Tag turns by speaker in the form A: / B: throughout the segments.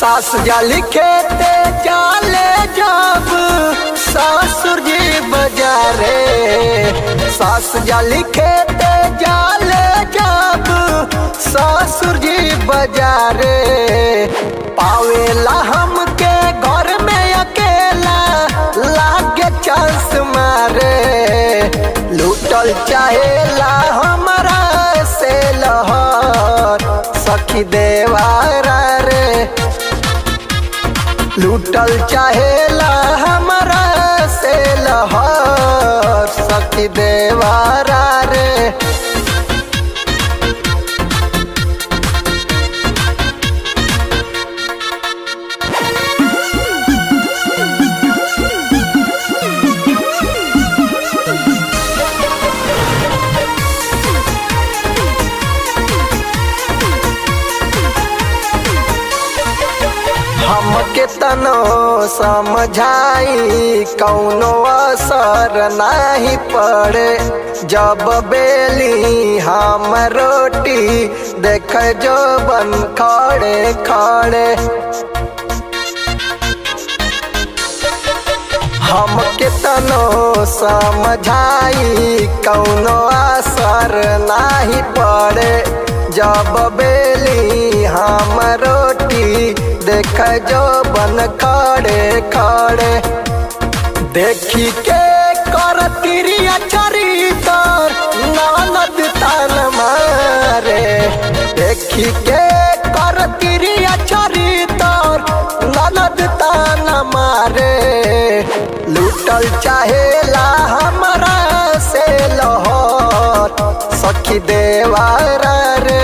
A: सास जाली खेते जाले जब ससुर जी बजारे सास जाली खेते जाले जब ससुर जी बजारे पावेला हमके घर में अकेला लागे चांस मारे लूटल चाहेला हमरा से लहर सखी देवारा रे लूटल चाहेला हमरा से लहर सखी देवारा रे हमके तनो समझाई कौनो असर नहीं पड़े जब बेली हम रोटी देख जो बन खड़े खड़े हमके तनो समझाई कौनो असर नहीं पड़े जब बेली हम रोटी देख जो बन खड़े खड़े देखी के कर तिरिया चरितर ननद तान मारे देखी के कर तिरिया चरितर ननद तान मारे लूटल चाहेला हमरा से लहर सखी देवारा रे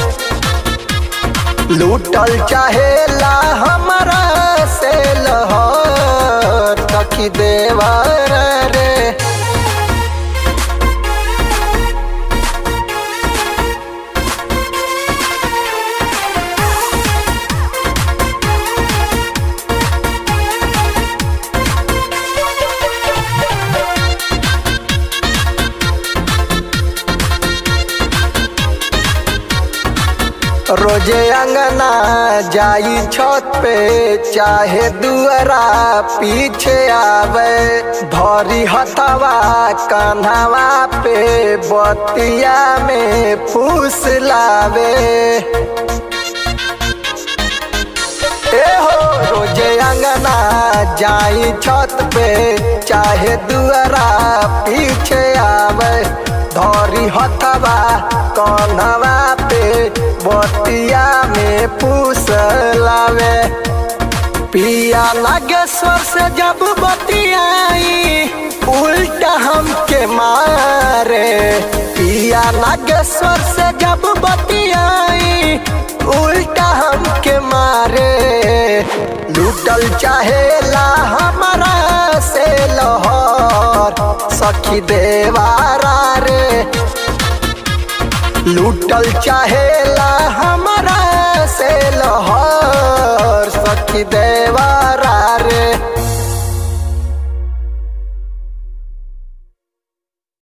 A: लूटल चाहेला हमरा से लहर सखी देवारा रे रोजे अंगना जाई छत पे चाहे दुअरा पीछे आवे धरी हथवा कन्हवा पे बतिया में फूस लावे ए हो रोजे अंगना जाई छत पे चाहे दुअरा पीछे आवे धरी हथवा कन्हवा पे बतिया में पूस लावे पिया नागेश्वर से जब बतियाई उल्टा हमके मारे पिया नागेश्वर से जब बतियाई उल्टा हमके मारे लूटल चाहेला हमारा से लहर सखी देवारा रे लूटल चाहेला हमारा से लहर सखी देवारा रे